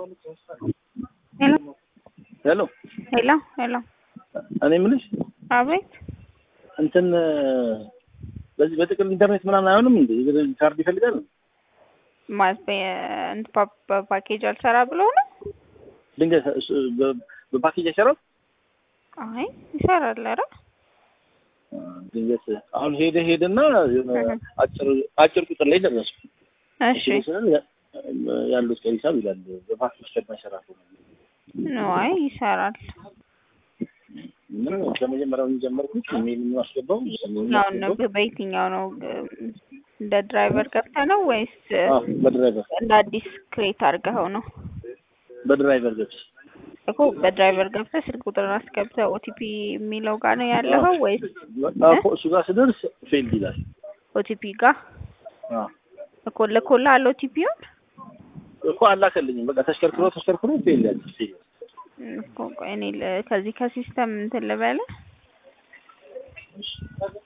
ሄሎ ሄሎ ሄሎ ሄሎ እኔ የምልሽ አቤት እንትን በዚህ በጥቅል ኢንተርኔት ምናምን አይሆንም እንዴ? ካርድ ይፈልጋል? ማለት በ- በ- በፓኬጅ አልሰራ ብሎ ነው? ድንገት እሱ- በ- በፓኬጅ አይሰራም? አይ ይሰራል። ኧረ ድንገት አሁን ሄደ ሄደና የሆነ እህ። አጭር አጭር ቁጥር ላይ ደረሱ። እሺ ስለ ያሉት ቀይ ሂሳብ ይላል በፓኬጅ ከማይሰራ ከሆነ ነው። አይ ይሰራል። ምን ከመጀመሪያው ጀመርኩት ኢሜል የማስገባው አሁን ነው በየትኛው ነው እንደ ድራይቨር ገብተህ ነው ወይስ በድራይቨር እንደ አዲስ ክሬት አድርገኸው ነው? በድራይቨር ገብስ እኮ በድራይቨር ገብተህ ስልክ ቁጥርን አስገብተህ ኦቲፒ የሚለው ጋር ነው ያለኸው ወይስ እሱ ጋር ስደርስ ፌልድ ይላል። ኦቲፒ ጋር አዎ እኮ ልኮልሃል ኦቲፒውን? እኮ አላከልኝም። በቃ ተሽከርክሮ ተሽከርክሮ ፌል ያለ ፌል እኮ ቆይ እኔ ል- ከዚህ ከሲስተም እንትን ልበልህ